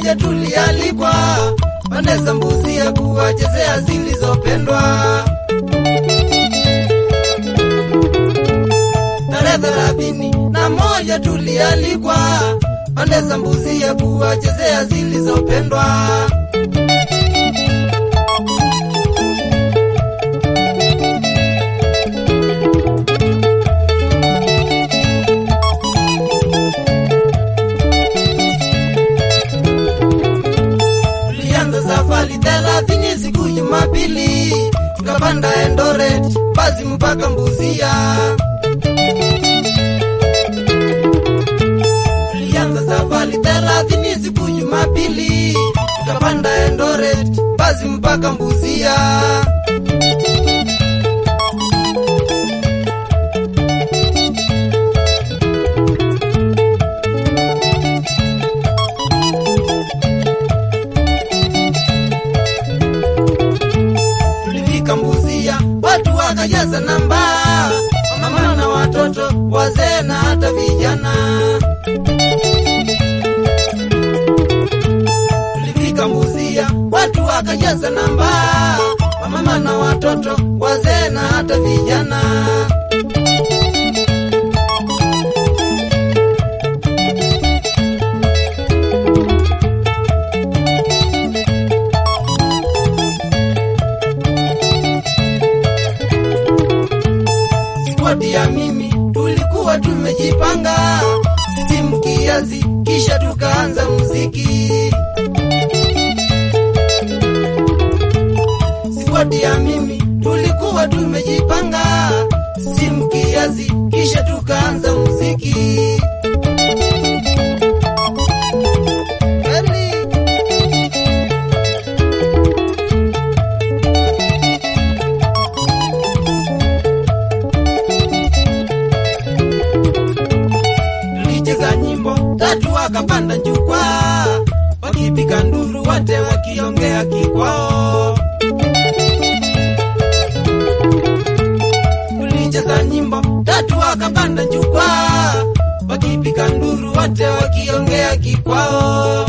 moja tulialikwa pande za Mbuzi kuwachezea zilizopendwa. Tarehe thelathini na moja tulialikwa pande za Mbuzi kuwachezea zilizopendwa. Tulianza safari thelathini siku Jumapili, tukapanda Eldoret basi mpaka Mbuzia. Tulianza safari thelathini siku Jumapili, tukapanda Eldoret basi mpaka Mbuzia. Tulifika Mbuzia, watu wakajaza namba, wamama na watoto, wazee na hata vijana. Tulifika Mbuzia, watu wakajaza namba, wamama na watoto, wazee na hata vijana. Squad ya mimi tulikuwa tumejipanga timu kiasi, kisha tukaanza muziki. Squad ya mimi tulikuwa tumejipanga timu kiasi, kisha tukaanza muziki. Kweli. tulicheza nyimbo tatu, wakapanda jukwaa, wakipiga nduru, wote wakiongea kikwao. Tulicheza nyimbo tatu, wakapanda jukwaa, wakipiga nduru, wote wakiongea kikwao.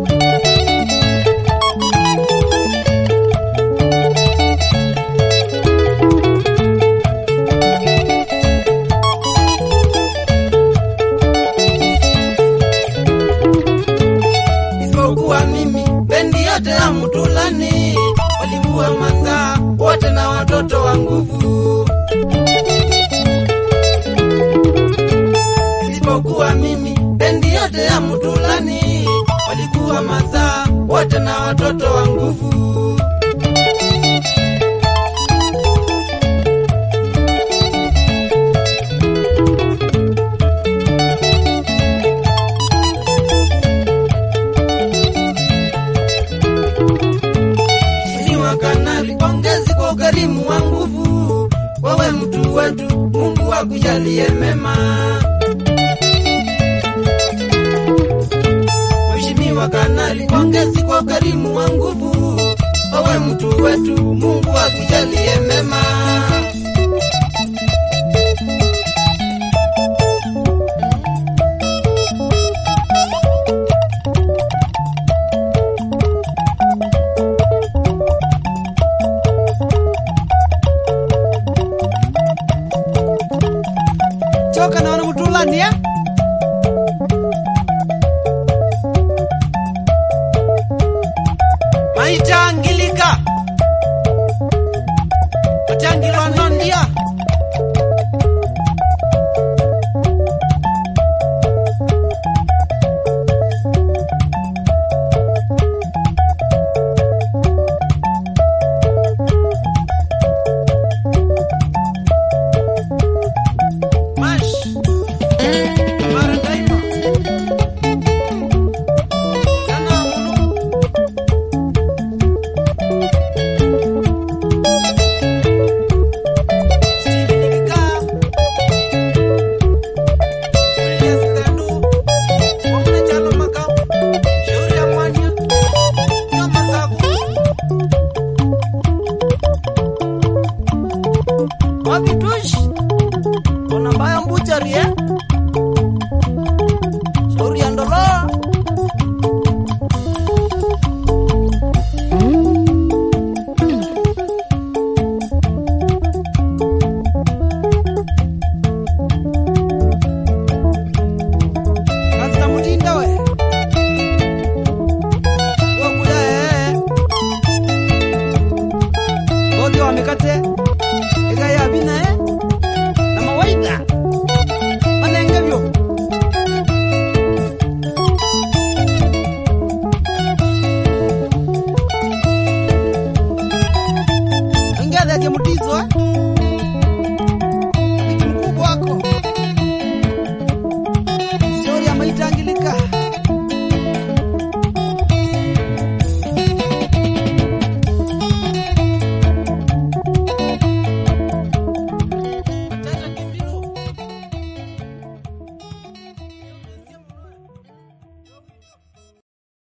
isipokuwa mimi, bendi yote ya Mtulani walikuwa mazaa wote na watoto wa nguvu. Isipokuwa mimi, bendi yote ya Mtulani walikuwa mazaa wote na watoto wa nguvu. Mheshimiwa Kanali, pongezi kwa ukarimu wa nguvu. Wewe mtu wetu, Mungu akujalie mema. Mheshimiwa Kanali, pongezi kwa ukarimu wa nguvu. Wewe mtu wetu, Mungu akujalie mema.